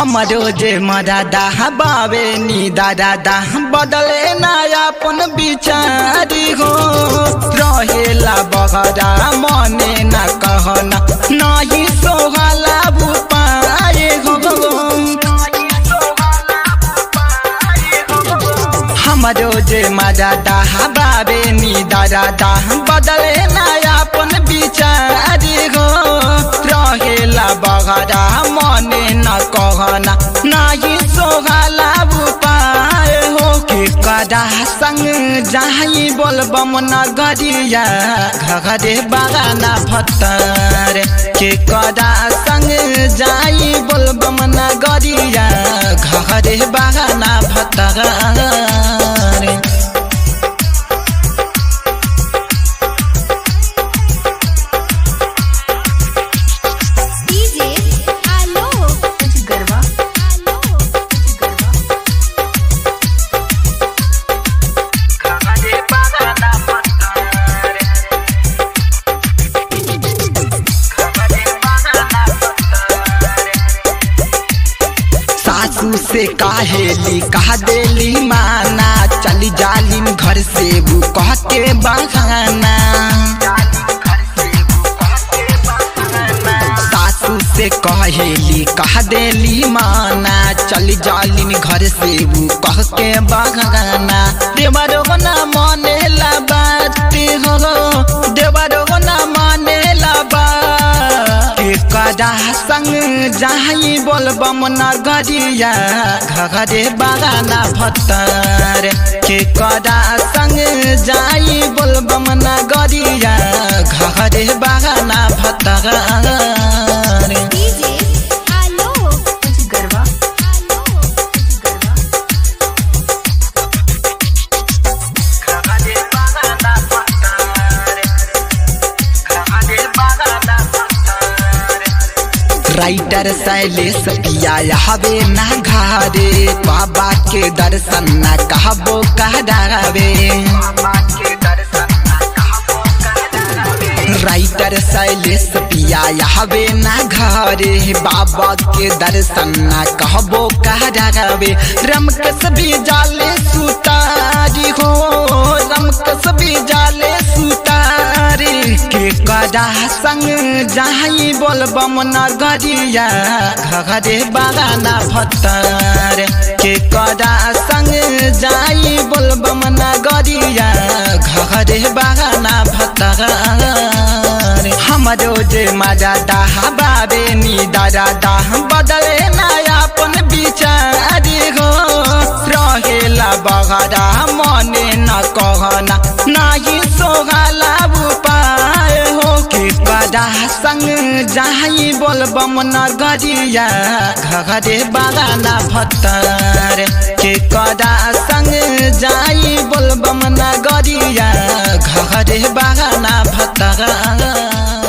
हमरो जे मदादा बावे नी दादा बदले ना अपन बिचारी हो रहेला बगरा मने ना कहना नाही सोहला बुपाए हो हमरो जे मदादा बावे नी दादा बदले ना अपन बिचारी हो रहेला बगरा मने न कहना नाही सोहला उपाय हो के कदा संग जाही बोलबम नगरिया घरे बागाना भत्तर के कदा संग जाई बोलबम नगरिया घरे बागाना भत्तर डीजे आलोक कुछ गरबा आलोक कुछ गरबा सासू से काहेली कहा देली माना चली जालिम घर से वो कह के बहाना सासू से कहेली कह देली माना चली जालिम घर से वो कह के बहाना देवरो ना माने ला बात हो देवरो ना माने ला बात के कदा संग जाही बोलबम नगरिया घरे बागाना भत्तर के कदा संग जाई बोलबम नगरिया घरे बागाना भत्तर डीजे आलोक कुछ गरबा आलोक कुछ गरबा राइटर शैलेश पिया हवे ना घरे बाबा के दर्शन न कहबो कहरावे राइटर शैलेश पिया हवे ना घरे बाबा के दर्शन न कहबो कहरावे रमकस भी जाले सुतारी हो रमकस भी जाले सुतारी के कदा संग जाही बोलबम नगरिया घरे बागाना भत्तर के कदा संग जाई बोलबम नगरिया घरे बागाना भत्तर हमरो जे मजा दाह बाबे नी दादा दाह बदले ना अपन बिचारी हो रहेला बगरा मने न कहना नाही सोहला उपाय हो के कदा संग जाही बोलबम नगरिया घरे बागाना भत्तर के कदा संग जाई बोलबम नगरिया घरे बागाना भत्तर